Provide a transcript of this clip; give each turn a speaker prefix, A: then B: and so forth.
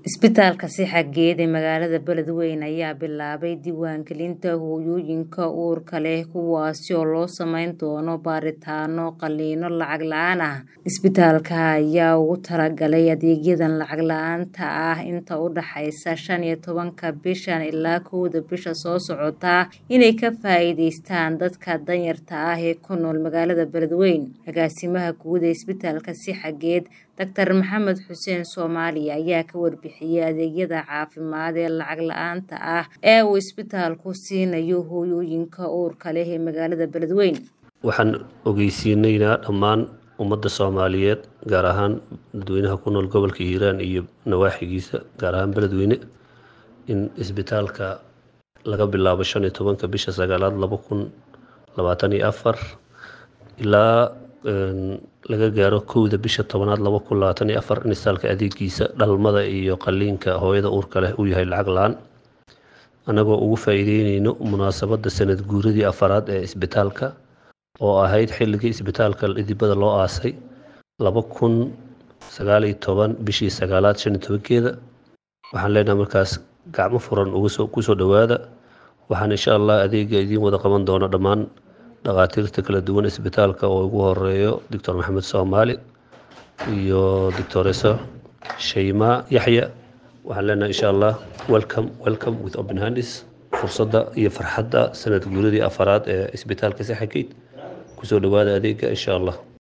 A: Isbitaalka Sixageed ee magaalada Beledweyne ayaa bilaabay diiwaangelinta hooyooyinka uurka leh kuwaas oo loo samayn doono baaritaanno qalliino lacag la'aan ah. Isbitaalka ayaa ugu talagalay adeegyadan lacag la'aanta ah inta u dhaxaysa shan iyo tobanka bishan ilaa kowda bisha soo socota inay ka faa'iidaystaan dadka danyarta ah ee ku nool magaalada Beledweyne. Agaasimaha guud ee Isbitaalka Sixageed, Dr. Maxamed Xuseen Soomaali ayaa ka warbixiyay adeegyada caafimaad ee lacag la'aanta ah ee uu isbitaalku siinayo hooyooyinka uurka leh ee magaalada Beledweyne.
B: Waxaan ogeysiinaynaa dhammaan ummadda Soomaaliyeed gaar ahaan dadweynaha ku nool gobolka Hiiraan iyo nawaaxigiisa gaar ahaan Beledweyne in isbitaalka laga bilaabo shan iyo tobanka bisha sagaalaad laba kun labaatan iyo afar ilaa laga gaaro kowda bisha tobanaad laba kun labaatan iyo afar in isbitaalka adeegiisa dhalmada iyo qalliinka hooyada uurka leh uu yahay lacag la'aan annagoo ugu faa'iideyneyno munaasabadda sanad guuradii afaraad ee isbitaalka oo ahayd xilligii isbitaalka idibada loo aasay laba kun sagaal iyo toban bishii sagaalaad shan iyo tobankeeda waxaan leenahay markaas gacmo furan ugasoo kusoo dhowaada waxaan insha allah adeega idiin wada qaban doono dhammaan dhakhaatiirta kala duwan isbitaalka oo ugu horeeyo doctor maxamed soomaali iyo doctoreso shaymaa yaxya waxaan leenahay insha allah welcome welcome with open hands fursadda iyo farxadda sanad guuradii afaraad ee isbitaalka Sixageed kusoo dhowaada adeega insha allah